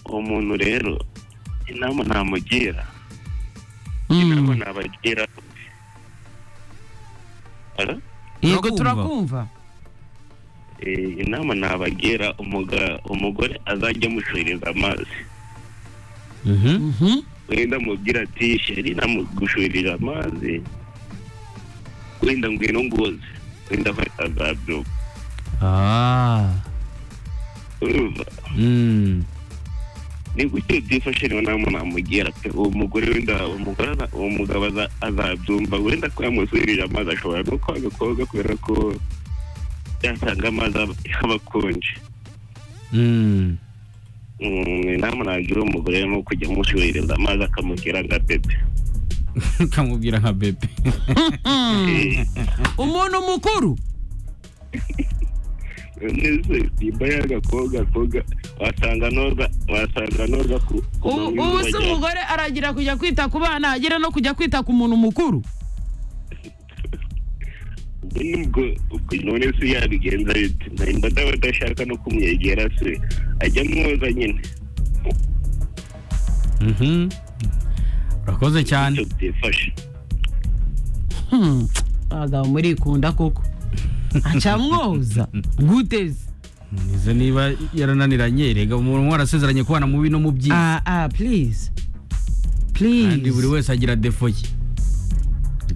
uwo muntu rero inama namugira inama Mm. nabagira Alo? yego Turakumva. turakumva Eh, inama nabagira umuga- umugore azajya amushuhiriza amazi Mhm. Mhm. wenda mubwira ati sheri namugushuhirira amazi wenda ngwino ngoze wenda azabyuka Ah. urumva Mm. ni gutyo byifashe niyo nama namugira pe uwo mugore wenda umugore aza- uwo mugabo aza- azabyumva wenda ko yamusubirije amazi ashobora no kwanga koga kubera ko yasanga amazi aba- aba akonje Mm. Mm, inama nagira uwo mugore ni uko kujya amusubiririza amazi akamubwira nka bebe kamubwira nka bebe Eh, umuntu mukuru nese nimba yaga koga koga wasanga noza wasanga noza ku ku ubu manywa ubu si bajya- umugore aragira kujya kwita ku bana agera no kujya kwita ku muntu mukuru nubwo ubwo none se yabigenza bite nimba ndaba adashaka no kumwegera se ajya amwoza nyine Mhm. urakoze cyane icyo byifashe Hmm, abagabo murikunda koko acamwoza guteze nize niba yarananiranye rega umuntu umwe arasezeranye kubana mubi no mu byiza ah ah please kandi please buri wese agira defo ye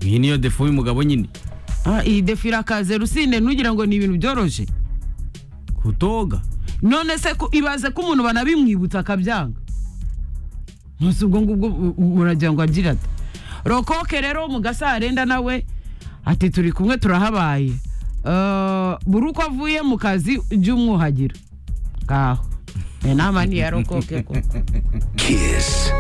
iyi niyo defo y'umugabo nyine Ah, iyi defi irakaze rusine ntugira ngo ni ibintu byoroshye kutoga none se ko ibaze ko umuntu banabimwibutsa akabyanga ntusi ubwo ngubwo u- u- uragira ngo agira ati rokoke rero wo mu gasarenda nawe ati turi kumwe turahabaye Eh, buri uko avuye mu kazi jya umwuhagira ngaho inama ni iya rokoke koko Kiss